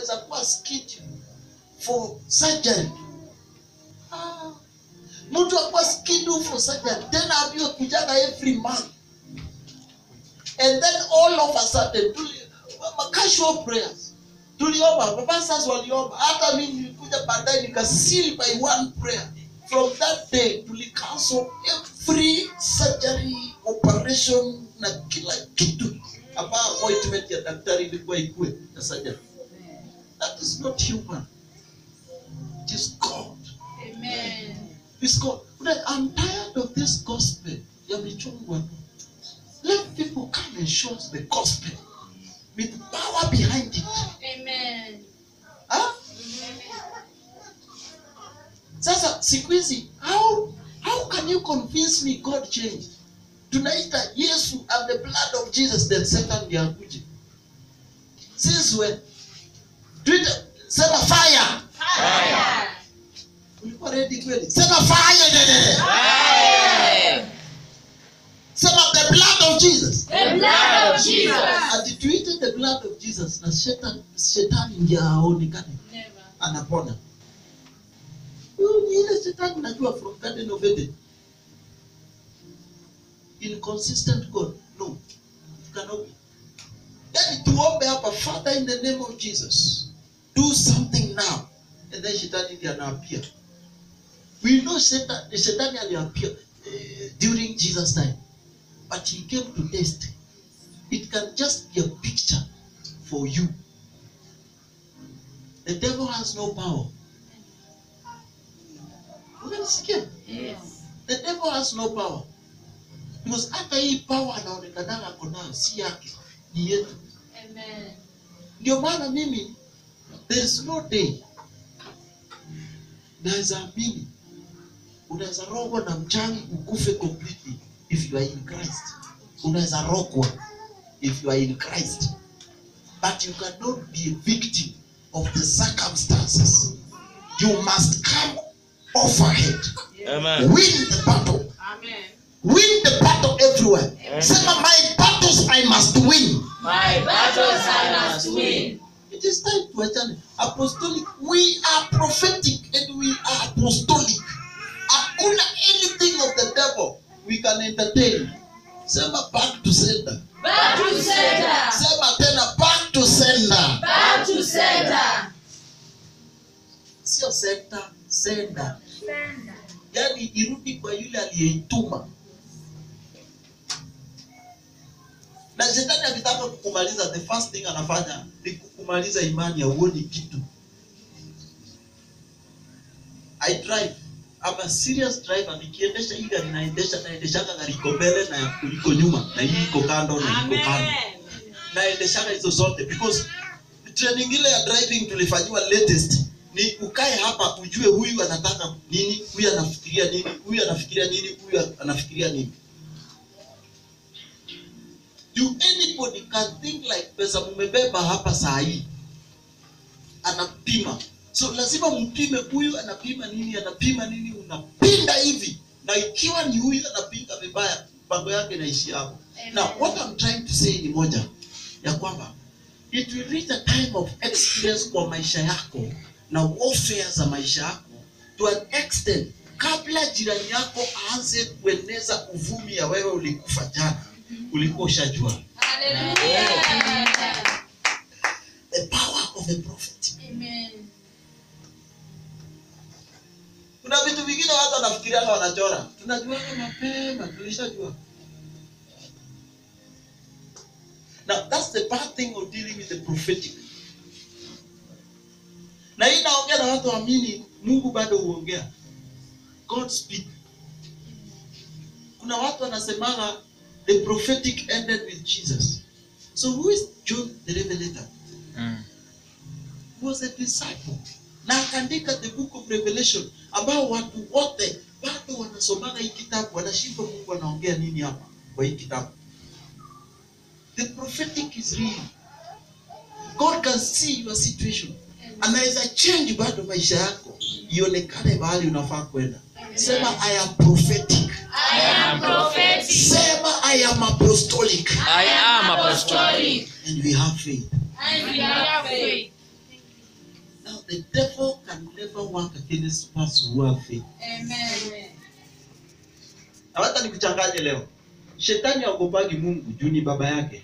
unaweza kuwa scheduled for surgery ah, mtu akuwa scheduled for surgery tena ambiwe kujaga every month and then all of a sudden tuli, ma- casual prayers tuliomba mapastors waliomba hata mi nilikuja baadaye nikasili by one prayer from that day tulicancel every surgery operation na kila kitu ambayo appointment ya daktari ilikuwa ikue ya surgery that is not human it is god Amen. It's God. But I'm tired of this gospel. Ya michungwa. Let people come and show us the gospel with power behind it. Amen. Huh? Sasa siku hizi how how can you convince me God changed? Tunaita Yesu and the blood of Jesus then Satan ndiye akuje. Since when? Tuita sema fire. Fire. Ulikuwa ready kweli? Sema fire. dede. Sema the blood of Jesus. The blood of Jesus. ati tuite the blood of jesus na shetani shetani ndio aonekane Never. anapona huyu ni ile shetani najua from garden of eden inconsistent god no it cannot be yani tuombe hapa father in the name of jesus do something now and then shetani ndio anaapia we know shetani, shetani aliapia eh, during jesus time but he came to test it can just be a picture for you. The devil has no power. Unanisikia? Yes. The devil has no power. Because hata hii power anaonekana ako nayo si yake, ni yetu. Amen. Ndio maana mimi there is no day naweza amini unaweza rogwa na mchawi ukufe completely if you are in Christ. Unaweza rogwa if you are in Christ. But you cannot be a victim of the circumstances. You must come off ahead. Amen. Win the battle. Amen. Win the battle everywhere. Amen. Sema my battles I must win. My battles I must win. It is time to attend apostolic. We are prophetic and we are apostolic. Hakuna anything of the devil we can entertain. Sema back to sender. Back to center. Sema tena back to sender. Back to center. Sio sender, sender. Yaani irudi kwa yule aliyeituma. Na shetani akitaka kukumaliza, the first thing anafanya ni kukumaliza imani ya uoni kitu. I drive. I'm a serious driver. Nikiendesha hii gari naendesha naendeshanga gari iko mbele na iko nyuma na hii iko kando na iko kando. Naendeshanga hizo zote because training ile ya driving tulifanyiwa latest ni ukae hapa ujue huyu anataka nini, huyu anafikiria nini, huyu anafikiria nini, huyu anafikiria nini. You anybody can think like pesa mumebeba hapa saa hii anapima so lazima mpime huyu anapima nini anapima nini unapinda hivi na ikiwa ni huyu anapinga vibaya mpango yake inaishi hapo Amen. now what I'm trying to say ni moja ya kwamba it will reach a time of experience kwa maisha yako na warfare za maisha yako to an extent kabla jirani yako aanze kueneza uvumi ya wewe ulikufa jana ulikuwa ushajua Hallelujah. the power of the prophet Amen. kuna vitu vingine watu wanafikiriana wanachora tunajuaga mapema tulishajua now that's the bad thing of dealing with the prophetic na hii naongea na watu waamini mungu bado huongea god speak kuna watu wanasemaga the prophetic ended with jesus so who is john the revelator Mm. was a disciple na akaandika the book of revelation ambao watu wote bado wanasomaga hii kitabu wanashindwa mungu anaongea nini hapa kwa hii kitabu the prophetic is real god can see your situation anaweza change bado maisha yako ionekane mahali unafaa kwenda sema i am prophetic I am prophetic. sema i am apostolic I am apostolic. Apostolic. and we have faith And we have faith. Now the devil can never work against us who have faith. Amen. Na hata nikuchanganye leo. Shetani haogopagi Mungu juu ni baba yake.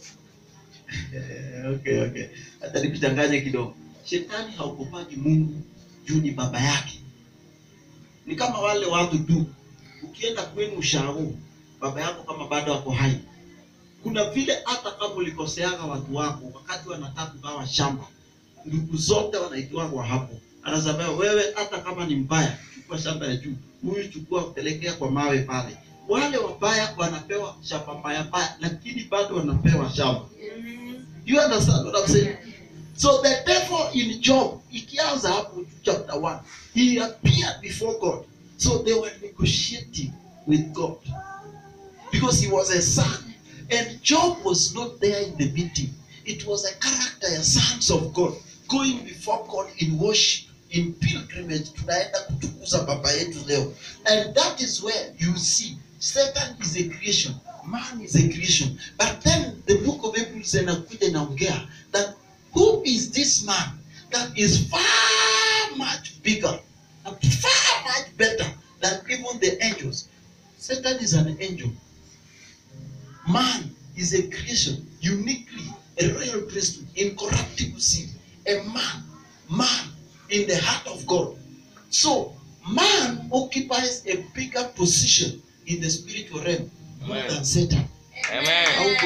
okay, okay. Hata nikuchanganye kidogo. Shetani haogopagi Mungu juu ni baba yake. Ni kama wale watu tu, ukienda kwenu ushago, baba yako kama bado ako hai, kuna vile hata kama ulikoseaga watu wako wakati wanataka kugawa shamba, ndugu zote wanaitwagwa hapo, anasema wewe, hata kama ni mbaya, chukua shamba ya juu, huyu chukua, pelekea kwa mawe pale. Wale wabaya wanapewa shamba mbaya mbaya, lakini bado wanapewa shamba. You understand what I'm saying? So the devil in Job, ikianza hapo chapter 1, he appeared before God. So they were negotiating with God. Because he was a son. And Job was not there in the meeting. It was a character, a sons of God, going before God in worship, in pilgrimage. Tunaenda kutukuza baba yetu leo. And that is where you see Satan is a creation. Man is a creation. But then the book of Hebrews inakuja inaongea that who is this man that is far much bigger and far much better than even the angels? Satan is an angel. Man is a creation, uniquely a royal priesthood, incorruptible seed, a man, man in the heart of God. So, man occupies a bigger position in the spiritual realm more Amen. than Satan. Amen.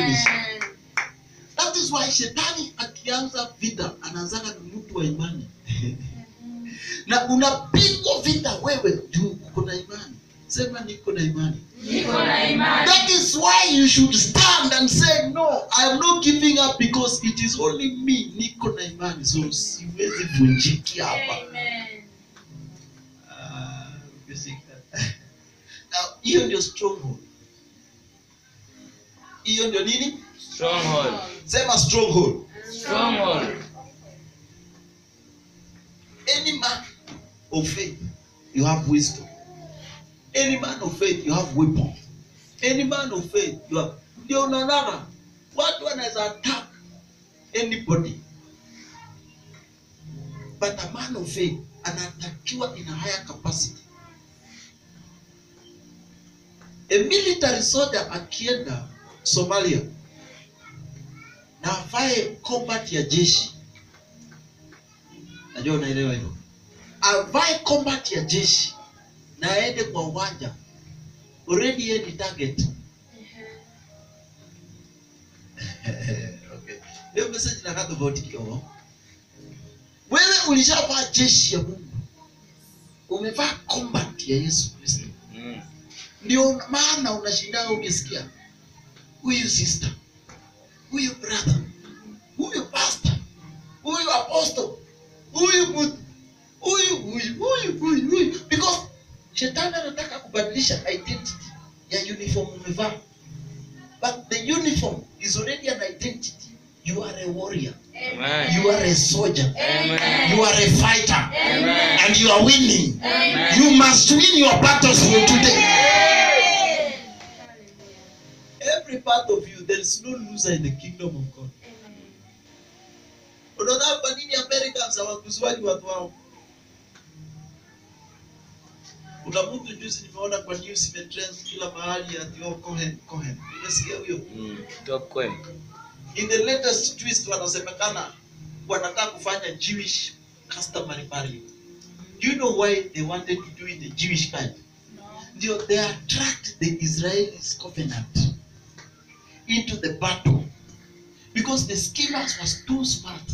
That is why shetani akianza vita anaanzaga na mtu wa imani na unapigwa vita wewe juu uko na imani. Sema niko na imani. Niko na imani. That is why you should stand and say no, I am not giving up because it is only me. Niko na imani, so siwezi vunjiki hapa. Amen. Ah, ukisikia. Now, hiyo ndio stronghold. Hiyo ndio nini? Stronghold. Sema stronghold. Stronghold. Any man of faith, you have wisdom. Any man of faith, you have weapon. Any man of faith, you have. Ndio unaonaga watu wanaweza attack anybody, but a man of faith anatakiwa in a higher capacity. A military soldier akienda Somalia na avae combat ya jeshi, najua unaelewa hilo avae combat ya jeshi na aende kwa uwanja already yeye ni target okay. Hiyo message inakaa tofauti kidogo. Wewe ulishavaa jeshi ya Mungu, umevaa combat ya Yesu Kristo, Mm. ndio maana unashindaga ukisikia huyu sister, huyu brother, huyu pastor, huyu apostle, huyu mtu huyu huyu huyu huyu huyu because shetani anataka kubadilisha identity ya uniform umevaa but the uniform is already an identity you are a warrior Amen. you are a soldier Amen. you are a fighter Amen. and you are winning Amen. you must win your battles for today every part of you there is no loser in the kingdom of god unaona kwa nini americans hawakuziwaji watu wao kuna mtu juzi nimeona kwa news imetrend kila mahali ati oh, Cohen Cohen umesikia huyo Mm. Top coin. in the latest twist wanasemekana wanataka kufanya Jewish customary marriage do you know why they wanted to do it the Jewish kind ndio they attract the Israelis covenant into the battle because the schemers was too smart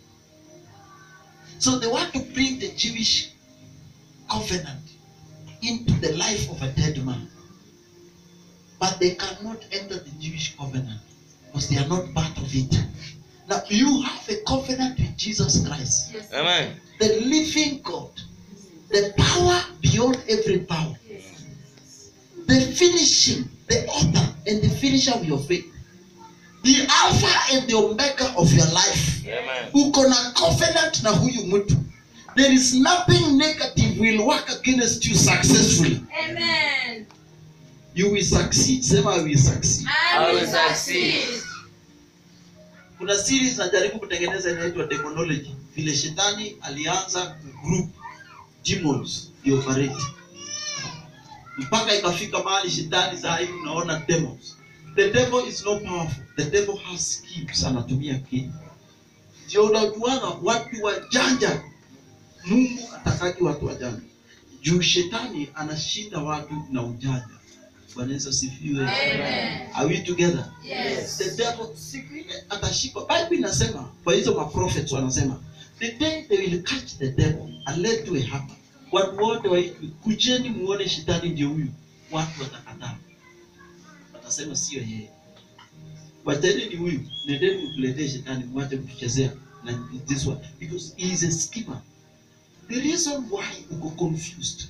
so they want to bring the Jewish covenant into the life of a dead man but they cannot enter the Jewish covenant because they are not part of it now you have a covenant with Jesus Christ Amen. the living God the power beyond every power the finishing, the author and the finisher of your faith, the alpha and the omega of your life. Amen. Uko na covenant na huyu mtu. There is nothing negative will work against you successfully. Amen. You will succeed. Sema I will succeed. I will succeed. kuna series najaribu kutengeneza inaitwa demonology vile shetani alianza group demons ioperate mpaka ikafika mahali shetani saa hii unaona demons the devil is not powerful the devil has schemes anatumia akili ndio unajuanga watu wajanja mungu atakaki watu wajanja juu shetani anashinda watu na ujanja bwana yesu asifiwe Amen. are we together Yes. the devil siku ile atashikwa bible inasema kwa hizo maprophets wanasema the day they will catch the devil and let to a hammer watu wote waitwe kujeni muone shetani ndio huyu watu watakataa watasema sio yeye wacheni ni huyu nendeni mtuletee shetani mwache kutuchezea na this one because he is a schemer the reason why uko confused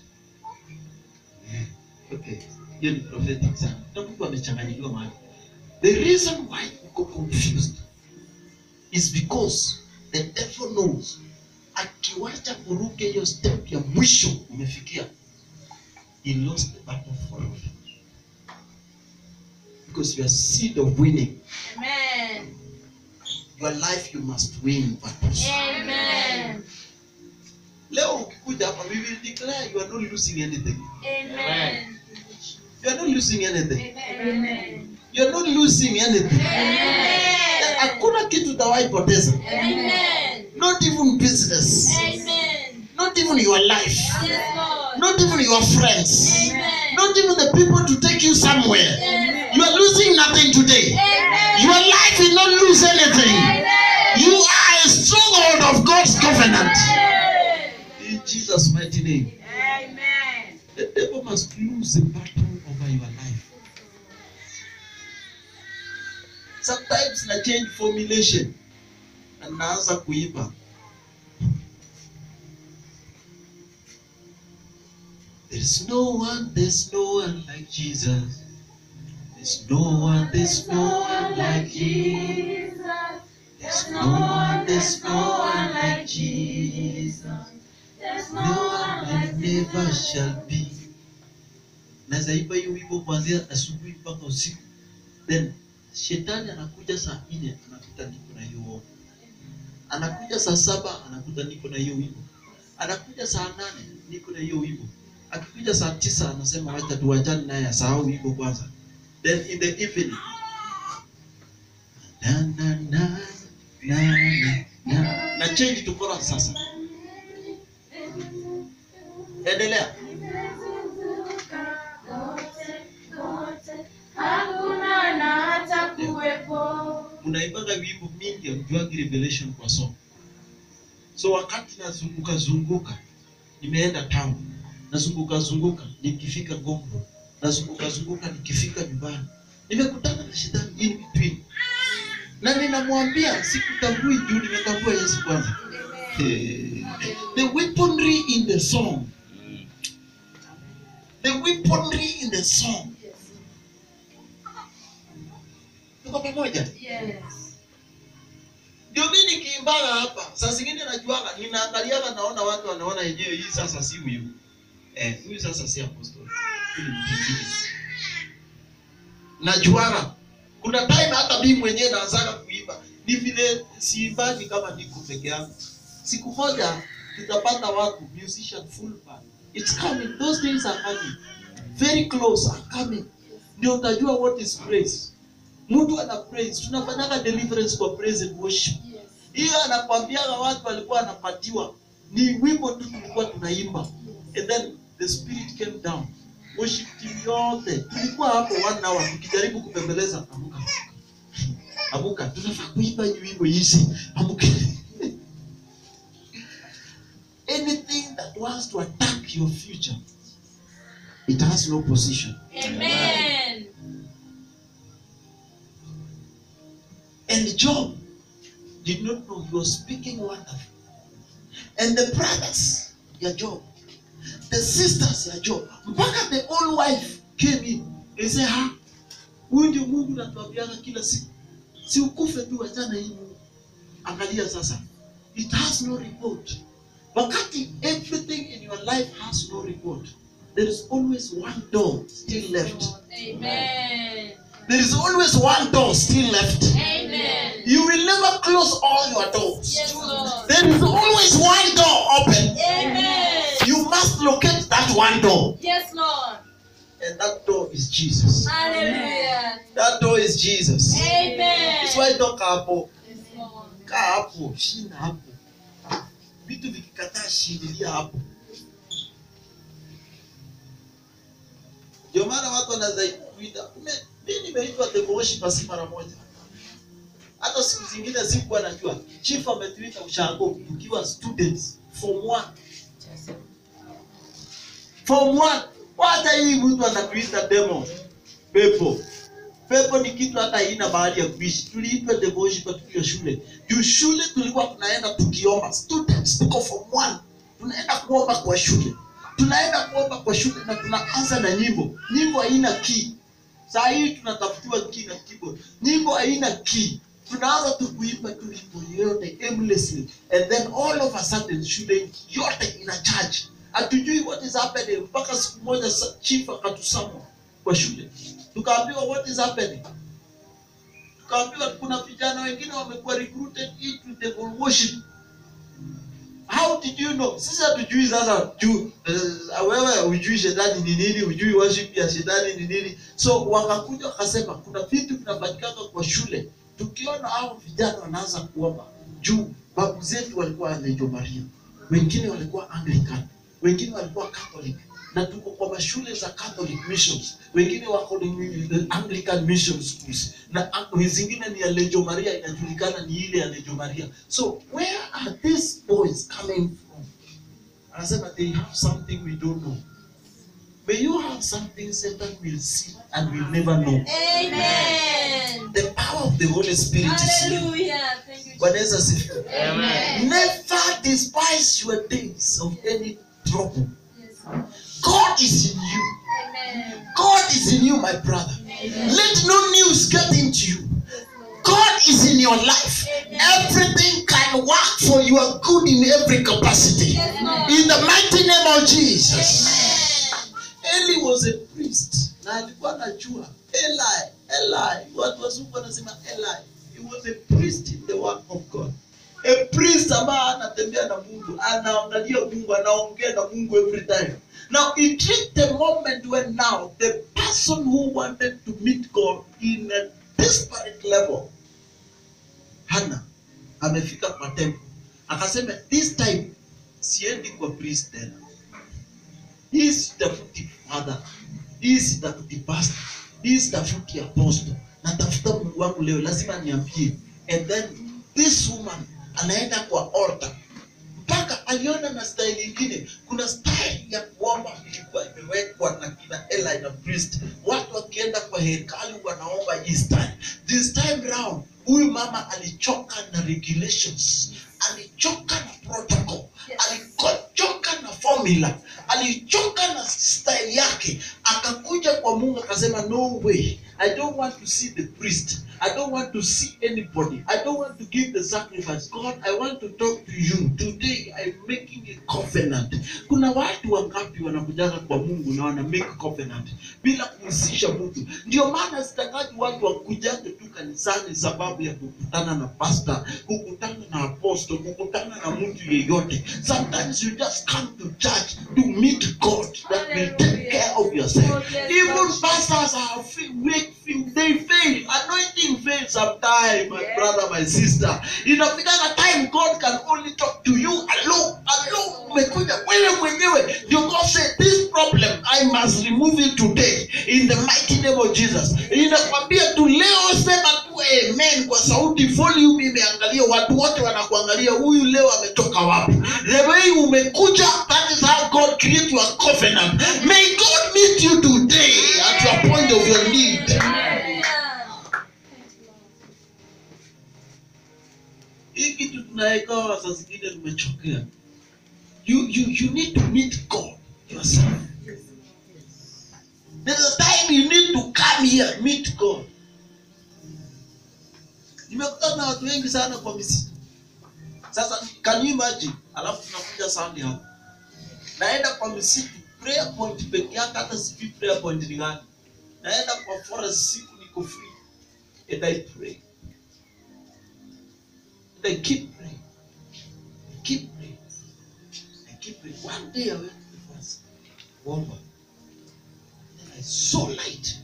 okay hiyo ni prophetic sana na mtu amechanganyikiwa mahali The reason why you go confused is because the devil knows akiwacha kuruke hiyo step ya mwisho umefikia he lost the battle forever because you are seed of winning Amen. your life you must win battles Amen. leo ukikuja hapa we will declare you are not losing anything Amen. you are not losing anything Amen. you are not losing anything Amen. hakuna kitu utawahi poteza Amen. not even business Amen. not even your life Yes, Lord. not even your friends, Amen. not even the people to take you somewhere. Amen. You are losing nothing today. Amen. Your life will not lose anything. Amen. You are a stronghold of God's covenant. Amen. In Jesus' mighty name. Amen. The devil must lose the battle over your life. Sometimes na change formulation na naanza kuiba. There's no one, there's no one like Jesus. There's no one, there's no one like Jesus. There's no one, there's no one like Jesus. There's No one and never shall be. Naweza imba hiyo wimbo kuanzia asubuhi mpaka usiku. Then shetani anakuja saa nne anakuta niko na hiyo wimbo. Anakuja saa saba anakuta niko na hiyo wimbo. Anakuja saa nane niko na hiyo wimbo. Akikuja saa tisa anasema wacha tuachane naye asahau wimbo kwanza. Then in the evening na na na na na na na change to chorus sasa. Endelea. Hakuna na hata kuwepo. mnaibaga wimbo mingi amjuagi revelation kwa somo so wakati nazunguka zunguka nimeenda town nazunguka zunguka nikifika gombo nazunguka zunguka nikifika nyumbani nimekutana na shetani in between na ninamwambia sikutambui juu nimetambua yesu kwanza Eh, the weaponry in the song the weaponry in the song tuko pamoja Yes. ndio mi nikiimbaga hapa saa zingine najuaga ninaangaliaga naona watu wanaona yenyewe hii sasa si huyu eh, huyu sasa si apostoli huyu ni mtu mwingine. najuaga kuna time hata mimi mwenyewe naanzaga kuimba ni vile siimbagi kama niko peke yangu siku moja tutapata watu musician full band it's coming those days are coming very close are coming ndio utajua what is praise mtu ana praise tunafanyaga deliverance kwa praise and worship Yes. hiyo anakwambiaga watu walikuwa anapatiwa ni wimbo tu tulikuwa tunaimba and then the spirit came down worship team yote tulikuwa hapo one hour tukijaribu kupembeleza amuka amuka tunafaa kuimba hii wimbo hizi amuka anything that wants to attack your future it has no position Amen. And Job did not know he was speaking wonderful. And the brothers, ya Job, the sisters ya Job, mpaka the old wife came in and said, ha, huyu ndio Mungu natuambiaga kila siku, si ukufe tu, wachana hii Mungu. Angalia sasa, it has no report. Wakati everything in your life has no report, there is always one door still left. Amen. There is always one door still left. Amen. You will never close all your doors. Yes, Lord. There is always one door open. Amen. You must locate that one door. Yes, Lord. And that door is Jesus. Hallelujah. That door is Jesus. Amen. That's why toka hapo. Yes, Lord. Kaa hapo, shinda hapo. Vitu vikikataa shindilia hapo. Ndio maana watu wanaweza kuita. "Ume- Mimi nimeitwa the worshiper si mara moja. Hata siku zingine sikuwa najua. Chief ametuita ushago tukiwa students form 1. Form 1. Hata hii mtu anatuita demo. Pepo. Pepo ni kitu hata haina mahali ya kuishi. Tuliitwa the worshiper tukiwa shule. Juu shule tulikuwa tunaenda tukiomba. Students tuko form 1. Tunaenda kuomba kwa shule. Tunaenda kuomba kwa shule na tunaanza na nyimbo. Nyimbo haina key. Saa hii tunatafutiwa key na keyboard. Nyimbo haina key. Tunaanza tu kuimba tu wimbo yote aimlessly and then all of a sudden shule yote ina charge. Hatujui what is happening mpaka siku moja sa- chief akatusamwa kwa shule. Tukaambiwa what is happening. Tukaambiwa kuna vijana wengine wamekuwa recruited into devil worship. How did you know? Sisi hatujui sasa juu uh, wewe hujui shetani ni nini, hujui worship ya shetani ni nini. So wakakuja wakasema kuna vitu vinafanyikanga kwa shule. Tukiona hao vijana wanaanza kuomba juu babu zetu walikuwa Lejo Maria, wengine walikuwa Anglican, wengine walikuwa Catholic na tuko kwa mashule za Catholic missions, wengine wako ni Anglican mission schools na ang- zingine ni ya Lejo Maria, inajulikana ni ile ya Lejo Maria. So where are these boys coming from? Anasema they have something we don't know. May you have something Satan will see and will never know. Amen. The power of the Holy Spirit is here. Hallelujah. Thank you. Bwana Yesu asifiwe. Amen. Never despise your days of any trouble. Yes, Lord. God is in you. Amen. God is in you, my brother. Let no news get into you. God is in your life. Everything can work for your good in every capacity. Yes, Lord. In the mighty name of Jesus. Amen. Eli was a priest na alikuwa anajua Eli, Eli, watu wazungu wanasema Eli. He was a priest in the work of God. A priest ambaye anatembea na Mungu, anaangalia Mungu, anaongea na Mungu every time. Now it reached the moment when now the person who wanted to meet God in a desperate level, Hannah, amefika kwa temple. Akasema this time siendi kwa priest tena hii sitafuti father hii sitafuti pastor hii sitafuti apostle natafuta mungu wangu leo lazima niambie and then this woman anaenda kwa altar mpaka aliona na style ingine kuna style ya kuomba ilikuwa imewekwa na kina Eli na priest watu wakienda kwa hekalu wanaomba hii style this time round huyu mama alichoka na regulations alichoka na protocol alichoka na formula alichoka na style yake akakuja kwa mungu akasema no way i don't want to see the priest i don't want to see anybody i don't want to give the sacrifice god i want to talk to you today i'm making a covenant kuna watu wangapi wanakujaga kwa mungu na wana make covenant bila kuhusisha mtu ndio maana sitakaji watu wakujage tu kanisani sababu ya kukutana na pastor kukutana na apostle kukutana na mtu yeyote sometimes you just come to church to meet god that will take care of yourself even pastors are fa- weak they fail anointing fails sometime my brother my sister inafika time god can only talk to you alone alone umekuja wewe mwenyewe ndio god said this problem i must remove it today in the mighty name of jesus inakwambia tu leo sema tu amen kwa sauti volume imeangalia watu wote wanakuangalia huyu leo ametoka wapi the way umekuja that is how god create your covenant may god meet you today at your point of your need hii kitu tunaekawa saa zingine tumechokea you, you, you need to meet god yourself there's a time you need to come here meet god nimekutana na watu wengi sana kwa misitu sasa can you imagine alafu tunakuja sunday hapa naenda kwa misitu prayer point peke yake hata sijui prayer point ni gani naenda kwa forest siku niko free and i pray They keep praying. They keep praying. They keep praying. One day I went to the first Walmart. Then I saw light.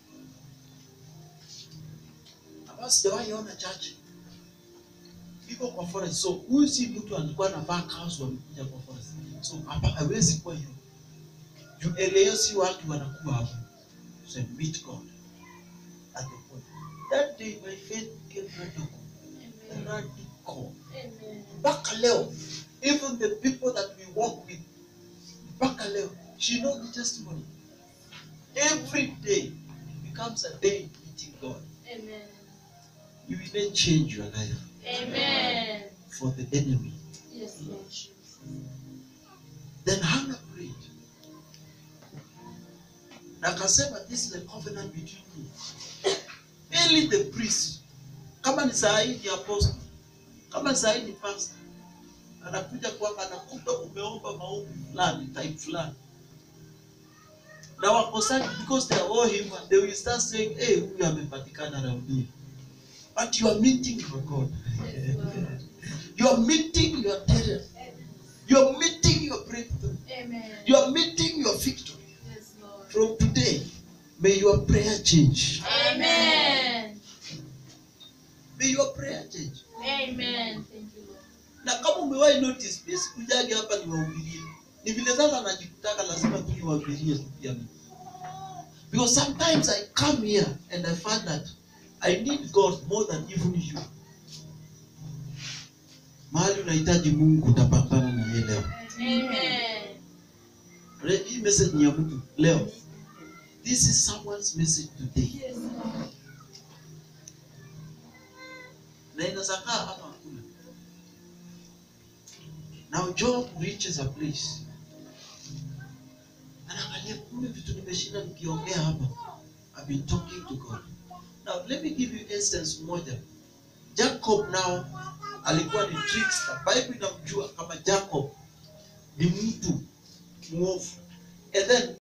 Ambayo sijawahi ona church. Iko kwa forest. So huyu si mtu alikuwa anavaa kaos wamekuja kwa forest. So hapa hawezi kuwa hiyo. Juu eleo si watu wanakuwa hapo. So meet God at the point. That day my faith became radical. Amen. Radical. Amen. mpaka leo even the people that we work with mpaka leo she know the testimony every day becomes a day meeting god Amen. you will then change your life Amen. for the enemy Yes, Lord Jesus. then hannah prayed na akasema this is a covenant between me only the priest kama ni saa hii ni apostle kama ni saa hii ni pastor anakuja kwamba anakuta umeomba maombi fulani type fulani na wakosaji because they are all human they will start saying hey huyu amepatikana raudia but you are meeting your god Yes, Lord. you are meeting your terror you are meeting your breakthrough Amen. you are meeting your victory Yes, Lord. from today may your prayer change Amen. may your prayer change Amen. Thank you, Lord. na kama umewahi notice mimi sikujagi hapa niwahubirie ni vile sasa najikutaka lazima tu niwahubirie tu pia mimi because sometimes i come here and i find that i need god more than even you mahali unahitaji mungu utapatana na yeye leo Amen. Re- hii message ni ya mtu leo this is someone's message today Yes, Lord. na inaweza kaa hapa hakuna now job reaches a place anaangalia kumbe vitu nimeshinda nikiongea hapa I've been talking to God now let me give you instance moja Jacob now alikuwa ni trickster Bible inamjua kama Jacob ni mtu mwovu and then